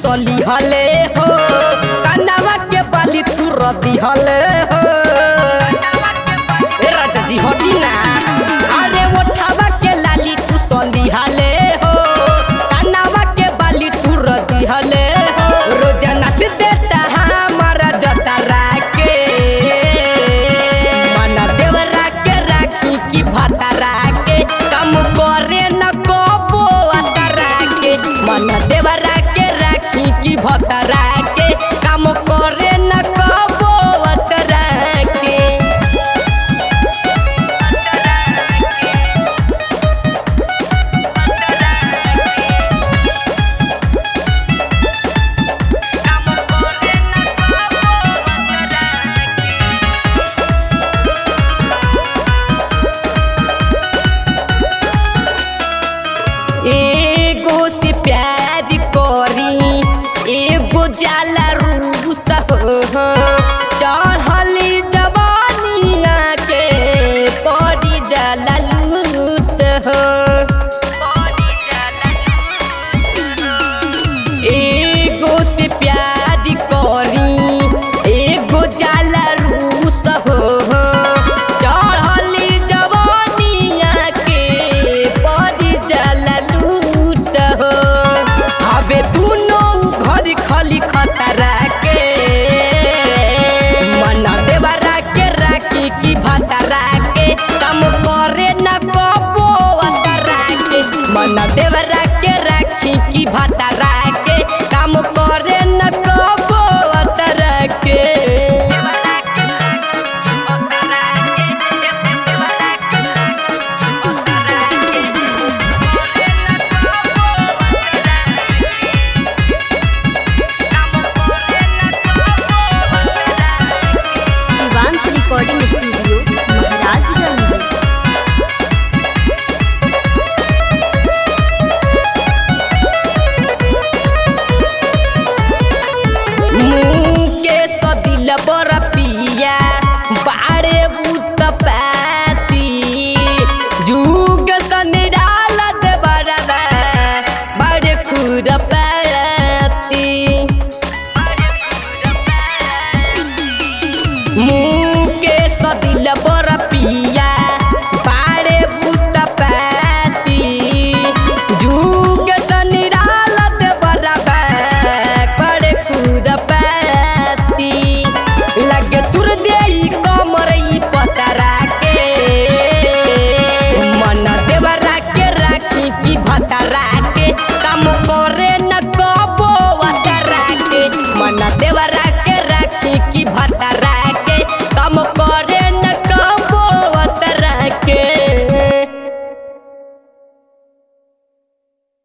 चुसली हले हो कनवा के बाली तू रदी हले हो ए राजा जी हटी ना अरे ओठवा के लाली चुसली हले हो कनवा के बाली तू रदी हले हो रोजाना से देता हमारा जतरा के मन देवरा के राखी की भतरा के कम करे न कबो अतरा के मन देवरा के राखी की भतरा के कम करे न कबो अतरा के कम करे न कबो अतरा के एगो से प्यार करी एगो जाला रूस हो चढ़ली जवानिया के पड़ी जाला लूट हो एगो से प्यार करी एगो जाला रूस हो चढ़ली जवानिया के पड़ी जाला लूट हो हवे दुनो घर खली खतरा के मन देवरा के राखी की भतरा के कम करे न कबो अतरा के मन देवरा के राखी की भतरा के काम करे न कबो अतरा के शिवांश रिकॉर्डिंग स्टूडियो महाराजगंज मुके सदिल बर पिया बाड़े बुत पाती जुग सनिराल दे बरबा बाड़े खुर पाती मुके सदिल बर पिया बाड़े बुत पाती जुग सनिराल दे बरबा करे खुर पाती लगे तुर देई कमर ई पतरा के मन देवरा के राखी की भतरा के काम करे न कबो अतरा के मन देवरा के राखी की भतरा